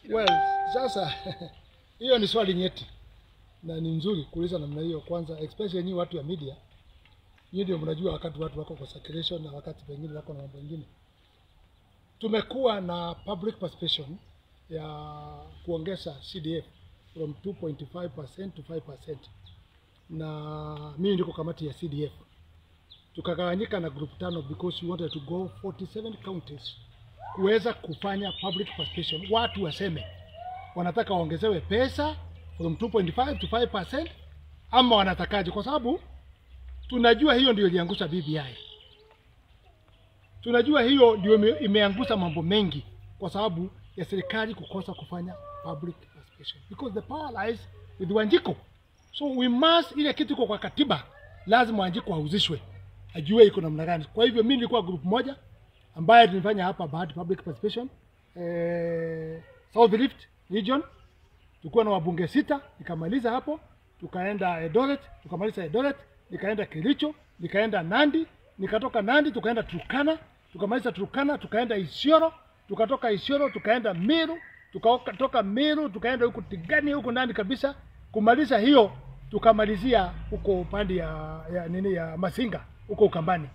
Well, sasa hiyo ni swali nyeti na ni nzuri kuuliza namna hiyo. Kwanza especially nyinyi watu ya media, nyinyi ndio mnajua wakati watu wako kwa circulation na wakati pengine wako na mambo mengine. Tumekuwa na public participation ya kuongeza CDF from 2.5% to 5%, na mimi ndiko kamati ya CDF. Tukagawanyika na group tano because we wanted to go 47 counties kuweza kufanya public participation, watu waseme wanataka waongezewe pesa from 2.5 to 5% ama wanatakaje, kwa sababu tunajua hiyo ndio iliangusha BBI. Tunajua hiyo ndio ime- imeangusha mambo mengi kwa sababu ya serikali kukosa kufanya public participation because the power lies with Wanjiko. So we must, ile kitu iko kwa katiba, lazima Wanjiko ahusishwe, ajue iko namna gani. Kwa hivyo mimi nilikuwa group moja ambaye tulifanya hapa Bahati Public Participation eh, South Rift Region tulikuwa na wabunge sita, nikamaliza hapo, tukaenda Eldoret, tukamaliza Eldoret, nikaenda Kericho, nikaenda Nandi, nikatoka Nandi tukaenda Turkana, tukamaliza Turkana, tukaenda Isiolo, tukatoka Isiolo tukaenda Meru, tukatoka Meru tukaenda huku Tigani huku ndani kabisa, kumaliza hiyo tukamalizia huko upande ya, ya nini ya Masinga huko Ukambani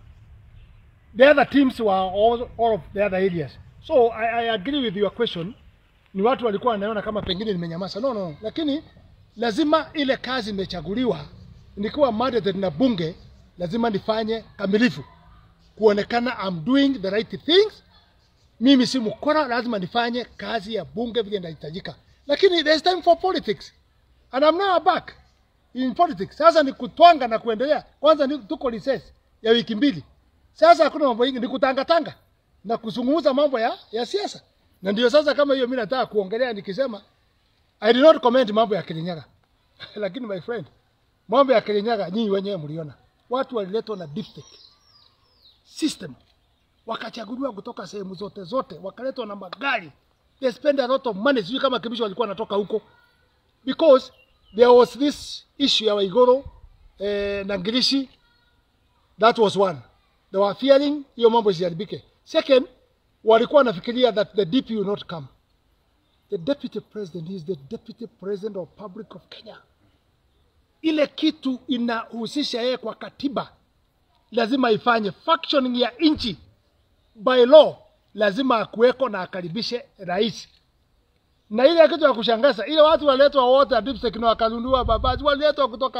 the other teams were all, all of the other areas. So I, I agree with your question. Ni watu walikuwa wanaona kama pengine nimenyamaza. No, no, lakini lazima ile kazi imechaguliwa, nikiwa mandated na bunge, lazima nifanye kamilifu, kuonekana I'm doing the right things. Mimi si mkora, lazima nifanye kazi ya bunge vile inahitajika, lakini there's time for politics and I'm now back in politics. Sasa ni kutwanga na kuendelea. Kwanza ni tuko recess ya wiki mbili. Sasa hakuna mambo mengi, ni kutangatanga na kuzungumza mambo ya, ya siasa, na ndio sasa kama hiyo mimi nataka kuongelea nikisema I did not comment mambo ya Kirinyaga lakini my friend, mambo ya Kirinyaga nyinyi wenyewe mliona, watu waliletwa na dipstick system, wakachaguliwa kutoka sehemu zote zote, wakaletwa na magari, they spend a lot of money. Sijui kama Kibisho walikuwa wanatoka huko because there was this issue ya Waiguru eh, na Ngirishi That was one. They were fearing hiyo mambo isiharibike. Second, walikuwa wanafikiria that the DP will not come. The deputy president is the deputy president of public of Kenya. Ile kitu inahusisha yeye kwa katiba, lazima ifanye functioning ya nchi by law, lazima akuweko na akaribishe rais. Na ile kitu ya kushangaza, ile watu waletwa wote dipstick na wakalundua babazi, waliletwa kutoka